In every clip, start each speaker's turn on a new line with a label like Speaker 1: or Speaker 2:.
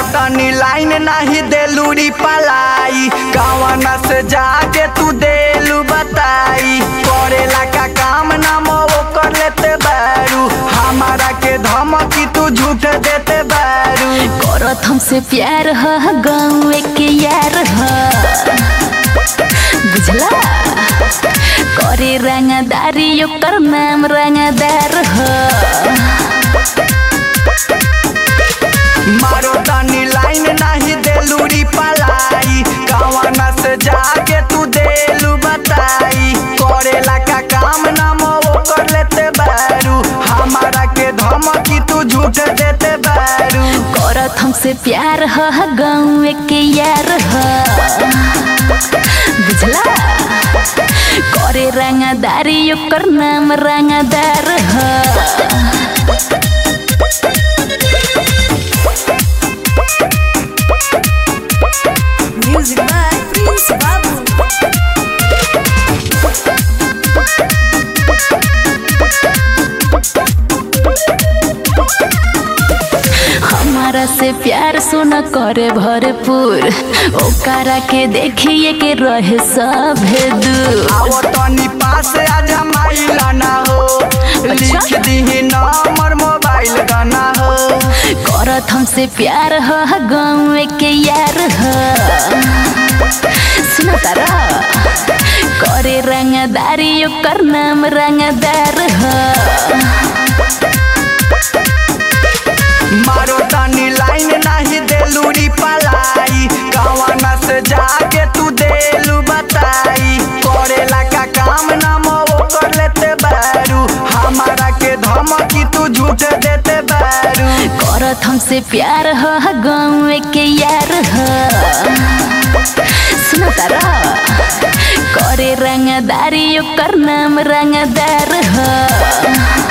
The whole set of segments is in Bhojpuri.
Speaker 1: तनी लाइन नाही देलूरी पलाई कवना से जाके तू देलू बताई करेला का काम ना मो कर लेते बारू हमारा के धमकी तू झूठ देते बारू
Speaker 2: करत हमसे प्यार ह गाँव के यार ह बुझला करे रंगदारी ओकर नाम रंगदार ह
Speaker 1: मारो तनी लाइन नाही देलूरी पलाई कवना से जाके तू देलू बताई करेला का काम ना मो कर लेते बारू हमारा के धमकी तू झूठ देते बारू
Speaker 2: करत हमसे प्यार ह गाँव के यार ह बुझला करे रंगदारी ओकर नाम रंगदार ह
Speaker 3: Music by Prince Babu.
Speaker 2: हमारा से प्यार सुन करे भरपूर ओकरा के देखिए के रहे सब दूर
Speaker 1: आओ तनी पास आज माइल ना हो लिख दीही नंबर मोबाइल गाना हो
Speaker 2: करत हमसे प्यार ह गाँव के यार ह सुन तारा करे रंगदारी ओकर नाम रंगदार ह
Speaker 1: मारो तनी लाइन नाही देलूरी पलाई कवना से जाके तू देलू बताई करेला का काम ना मो कर लेते बारू हमारा के धमकी तू झूठ देते बारू
Speaker 2: करत हमसे प्यार ह गाँव के यार ह सुन तारा करे रंगदारी ओकर नाम रंगदार ह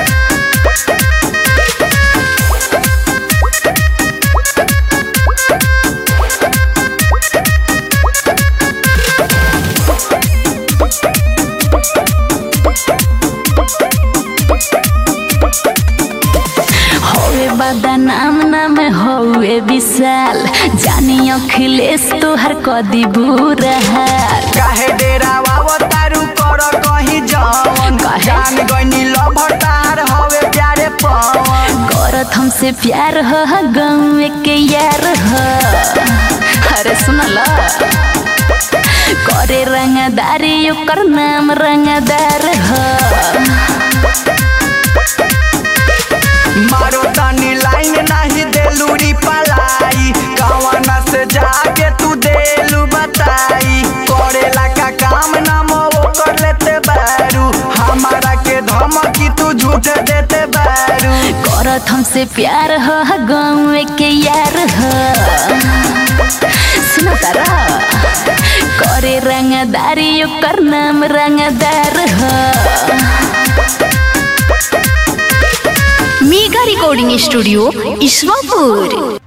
Speaker 2: हवे बदनाम नाम हवे विशाल जानी अखिलेश तोहर कदी बुरा हाल
Speaker 1: काहे डेरा वाव तारू कर कहीं जवन
Speaker 2: काहे?
Speaker 1: जान गइनी लभटार हवे प्यारे पवन
Speaker 2: करत हमसे प्यार ह गाँव के यार ह अरे सुनल करे रंगदारी ओकर नाम रंगदार ह
Speaker 1: मारो तनी लाइन नाही देलूरी पलाई कवना से जाके तू देलू बताई करेला का काम ना मो कर लेते बारू हमारा के धमकी तू झूठ देते बारू
Speaker 2: करत हमसे प्यार ह गाँव के यार ह सुन तारा करे रंगदारी ओकर नाम रंगदार ह
Speaker 3: मेगा रिकॉर्डिंग स्टूडियो ईश्वरपुर